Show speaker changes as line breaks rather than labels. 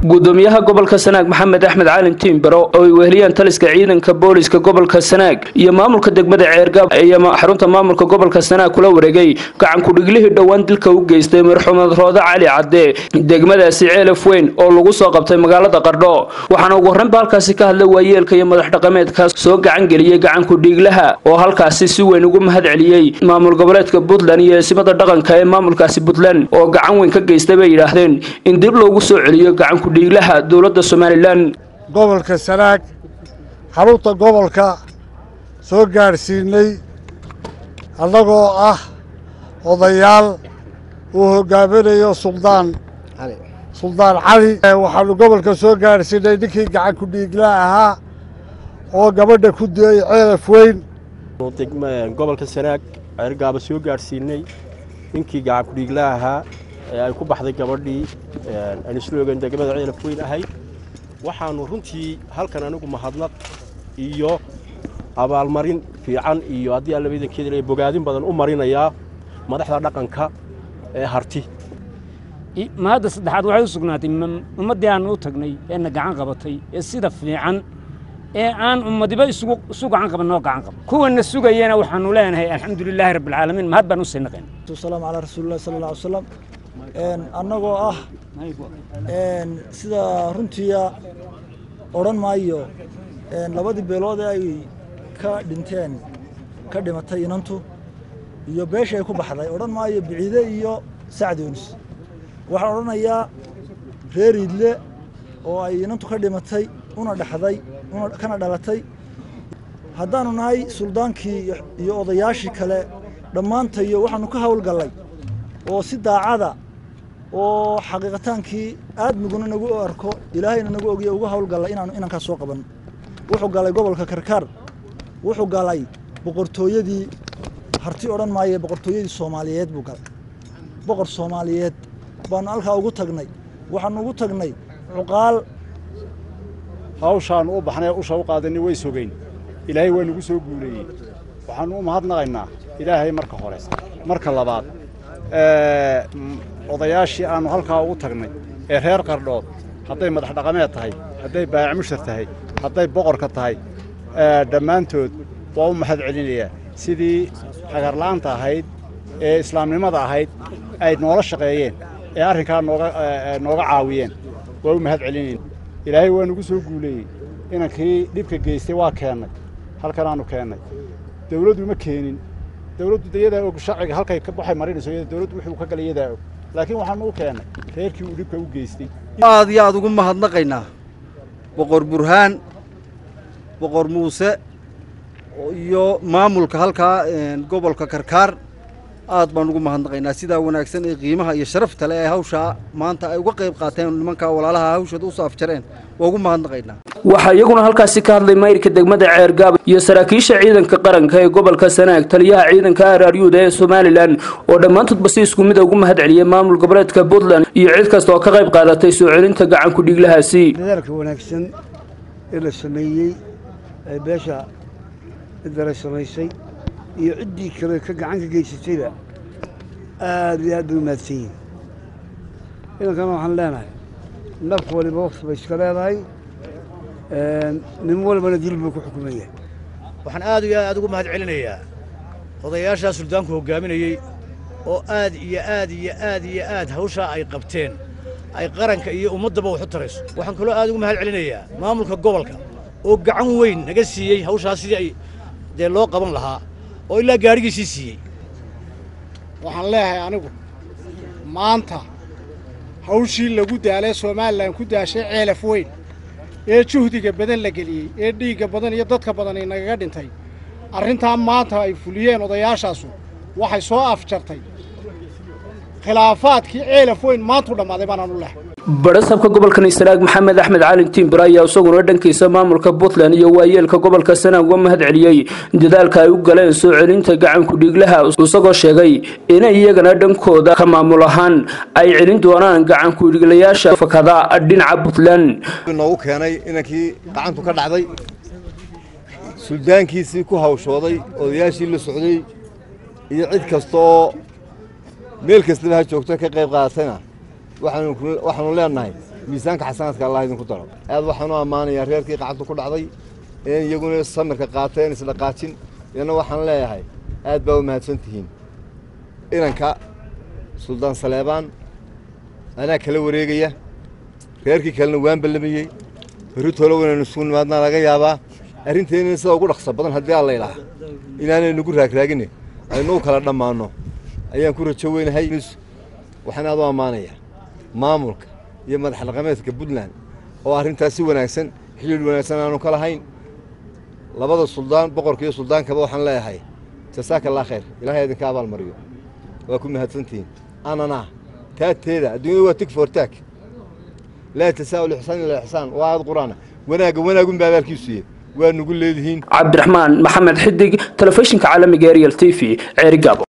gudoomiyaha gobolka sanaag maxamed axmed caalin tiimbaro oo ay weheliyaan taliska ciidanka booliska gobolka sanaag iyo maamulka degmada ceergaab ayaa xarunta maamulka gobolka sanaag kula wareegay gacankudhiglihii dhowaan dilka u geystay marxumed roode cali cadde degmadaasi ceelaf weyn oo lagu soo qabtay magaalada qardho waxaana ugu horreynba halkaasi ka hadlay waayeelka iyo madax dhaqameedkaas soo gacan geliyey gacankudhiiglaha oo halkaasi si weyn ugu mahad celiyey maamul goboleedka puntland iyo eesimada dhaqanka ee maamulkaasi puntland oo gacan weyn ka geystay bay yidhaahdeen in dib loogu soo celiyo gacankudhiiglaha dowladda somalilan
gobolka sanaag xarunta gobolka soo gaadhsiinay annagoo ah odayaal uu hoggaaminayo suldaan suldaan cali waxaanu gobolka soo gaadhsiinay ninkii gacankudhiigla ahaa oo gabadha ku diyey ceelaf weyn
gobolka sanaag ceergaaba soo gaadhsiinay ninkii gacankudhiigla ahaa ee ay ku baxday gabadhii aan isla ogeyn degmada ceelaf weyn ahayd waxaannu runtii halkan anigu mahadnaq iyo abaalmarin fiican iyo haddii alla idankeeda bogaadin badan u marinayaa madaxda dhaqanka ee harti
mahadda saddexaad waxay u sugnaatay ummaddii aannu u tagnay eena gacan qabatay ee sida fiican ee aan ummadiba isu gacan qaban noo gacan qaban kuwanna sugayana waxaannu leenahay alxamdu lilaahi rabbilcaalamiin mahad baan u sii naqayn
salaamu calaa rasuulillahi sala alla alay wasalam annagoo ah sida runtiia odhan maayo labadii beelood ee ay ka dhinteen ka dhimatay inantu iyo beesha ay ku baxday odhan maayo biciide iyo sacdoonis waxaan odhanayaa reer idle oo ay inantu ka dhimatay una dhexday kana dhalatay haddaannu nahay suldaankii iyo odayaashii kale dhammaantayo waxaannu ka hawlgallay oo si daacada oo xaqiiqataankii aadmiguna nagu arko ilaahayna nagu ogiyo uga hawlgallay inaanu inankaas soo qabanno wuxuu galay gobolka karkaar wuxuu galay boqortooyadii harti odhan maaye boqortooyadii soomaaliyeed buu galay boqor soomaaliyeed baannu halkaa ugu tagnay waxaannu ugu tagnay cuqaal
hawshaannu u baxnay usha u qaadanay way sogeyn ilaahay waa nagu soo guuleeyey waxaannu u mahadnaqaynaa ilaahay marka hore marka labaad odayaashii aannu halkaa ugu tagnay ee reer qardhood hadday madax dhaqameed tahay hadday baayac mushar tahay hadday boqorka tahay dhammaantood waa u mahad celinayaa sidii hagarla'aanta ahayd ee islaamnimada ahayd ay noola shaqeeyeen ee arrinkaa nooga nooga caawiyeen waa u mahad celinayna ilaahay waa nagu soo guuleeyey inankii dhibka geystay waa keennay halkanaannu keennay dawladdu ma keenin dawladdu de yadaa og sharciga halkay waxay marinayso dawladdu wuxuu ka galay yadaa og laakiin waxaanu u keennay reerkii uu dhibka u geystay
aad iyo aad ugu mahadnaqaynaa boqor burhaan boqor muuse iyo maamulka halkaa gobolka karkaar aad baan ugu mahadnaqaynaa sidaa wanaagsan ee qiimaha iyo sharafta le ee hawshaa maanta ay uga qayb qaateen nimankaa walaalaha hawshooda u saafjareen waa ugu mahadnaqaynaa
waxaa iyaguna halkaasi ka hadlay mayrka degmada ceergaab iyo saraakiisha ciidanka qaranka ee gobolka sanaag taliyaha ciidanka araryuuda ee somalilan oo dhammaantoodba si isku mida ugu mahad celiyey maamul goboleedka puntland iyo cid kasta oo ka qayb qaadatay soo celinta gacankudhiiglahaasi
dadaalka wanaagsan ee la sameeyey ee beesha ciddala samaysay iyo ciddii kale ka gacan ka geysatayba aad iyo aad bay u mahadsan yihin idankana waxaan leenahay naf waliba wakti bay iska leedahay nin walbana dil buu ku xukuman yahay
waxaan aad iyo aad ugu mahad celinayaa odayaashaa suldaanku hoggaaminayey oo aad iyo aad iyo aad iyo aad hawshaa ay qabteen ay qaranka iyo ummaddaba wax u tarayso waxaan kaloo aad ugu mahad celinayaa maamulka gobolka oo gacan weyn naga siiyey hawshaas sidii ay dee loo qaban lahaa oo ilaa gaadhigiisii siiyey
waxaan leeyahay anigu maanta hawshii lagu daalay somalilan ku daashay ceelaf weyn ee juhdiga badan la geliyey ee dhiigga badan iyo dadka badan ay nagaga dhintay arrintaa maanta ay fuliyeen odayaashaasu waxay soo afjartay khilaafaadkii ceelaf weyn maantuu dhammaaday baanaan u lehay
badhasabka gobolkan sanaag maxamed axmed caalin tiimbir ayaa isaguna dhankiisa maamulka puntland iyo waayeelka gobolka sanaag uga mahad celiyey dadaalka ay u galeen soo celinta gacankudhiiglaha isagoo sheegay inay iyagana dhankooda ka maamul ahaan ay celin doonaan gacankudhiiglayaasha fakada dhinaca puntland
noogu keenay inankii gacantu ka dhacday suldaankiisii ku hawshooday odayaashii la socday iyo cid kastaoo meel kastaba ha joogto ka qayb qaadatayna waxaanu leenahay miisaanka xasanaadka allah idinku daro aad waxaan u ammaanayaa reerkii qacabtu ku dhacday in iyaguna samirka qaateen isdhaqaajin iyana waxaan leeyahay aad baa u mahadsan tihiin inanka suldaan saleebaan anaa kala wareegaya reerkii kalena waan ballamayey berritoola inaynu isugu nimaadnaa laga yaabaa arrinteenina sida ugu dhaqso badan haddii alla ilaaha inaanay nagu raagraagine aynu u kala dhammaanno ayaan ku rajo weynahay waxaan aad u ammaanayaa maamulka iyo madax dhaqameedka puntland oo arrintaas si wanaagsan xidhiidh wanaagsan aanu ka lahayn labada suldaan boqorka iyo suldaankaba waxaan leeyahay jasaaka allah khayr ilaahay idinka abaalmariyo waa ku mahadsantihiin anana taateeda adduunyada waa tig for taag laa tasaa'ul ixsaan ila ixsaan waa aad qur-aana wanaagga wanaagun baa abaalkiisuye waa nugu leedihiin
cabdiraxmaan maxamed xidig telefishinka caalamiga ariel t v ceerigaabo